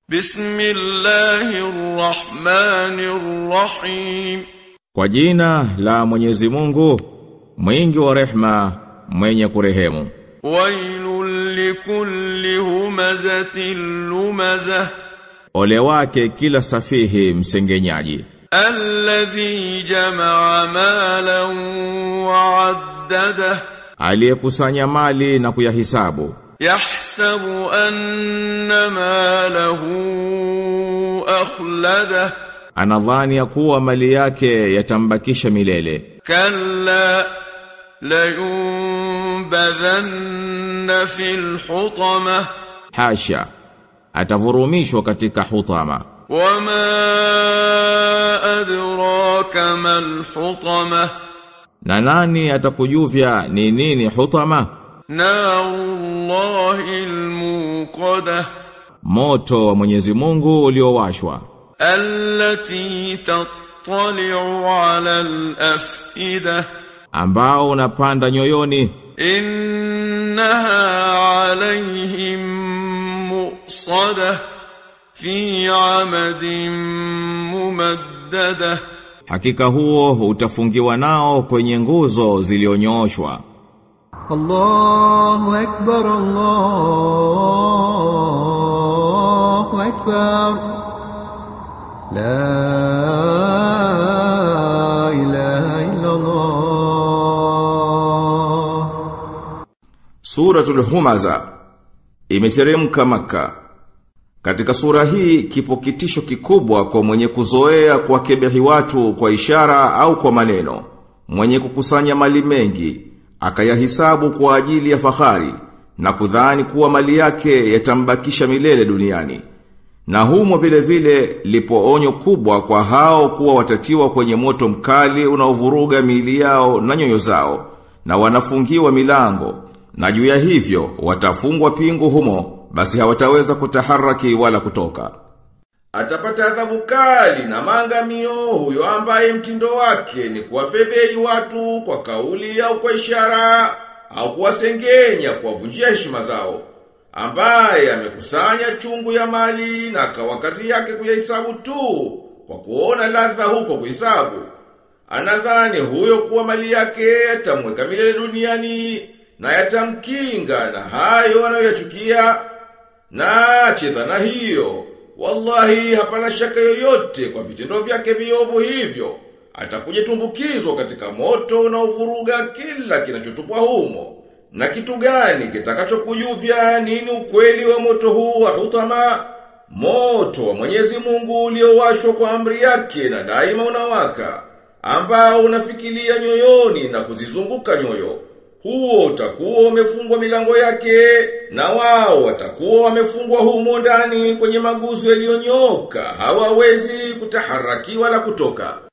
بسم الله الرحمن الرحيم Kwa jina la Mwenyezi Mungu, mwingi wa rehma, mwenye kurehemu. ويل لكل همزة لمزة Ole wake kila safihi msengenyaji, الذي جمع مالا وعدده aliyekusanya mali na kuyahisabu, يحسب أن ماله أخلده anadhani ya kuwa mali yake yatambakisha milele. كلا لينبذن في الحطمة Hasha, atavurumishwa katika hutama. وما أدراك ما الحطمة Na nani atakujuvya ni nini hutama? نار الله الموقدة Moto wa Mwenyezi Mungu uliowashwa, التي تطلع على الأفئدة ambao unapanda nyoyoni, إنها عليهم مؤصدة في عمد ممددة hakika huo utafungiwa nao kwenye nguzo zilionyoshwa. الله أكبر الله أكبر لا إله إلا الله Suratul Humaza imeteremka Makka. Katika sura hii kipo kitisho kikubwa kwa mwenye kuzoea kuwakebehi watu kwa ishara au kwa maneno, mwenye kukusanya mali mengi, akayahisabu kwa ajili ya fahari na kudhani kuwa mali yake yatambakisha milele duniani. Na humo vile vile lipo onyo kubwa kwa hao kuwa watatiwa kwenye moto mkali unaovuruga miili yao na nyoyo zao na wanafungiwa milango na juu ya hivyo watafungwa pingu humo basi hawataweza kutaharaki wala kutoka. Atapata adhabu kali na maangamio huyo ambaye mtindo wake ni kuwafedheli watu kwa kauli au kwa ishara au kuwasengenya kuwavunjia heshima zao ambaye amekusanya chungu ya mali na akawa kazi yake kuyahesabu tu kwa kuona ladha huko kuhesabu anadhani huyo kuwa mali yake yatamweka milele duniani na yatamkinga na hayo anayoyachukia na acheza na hiyo wallahi hapana shaka yoyote kwa vitendo vyake viovu hivyo atakuja tumbukizwa katika moto unaovuruga kila kinachotupwa humo na kitu gani kitakachokujuvya nini ukweli wa moto huu wa hutama moto wa Mwenyezi Mungu uliowashwa kwa amri yake na daima unawaka ambao unafikilia nyoyoni na kuzizunguka nyoyo huo utakuwa umefungwa milango yake na wao watakuwa wamefungwa humo ndani kwenye maguzu yaliyonyoka hawawezi kutaharaki wala kutoka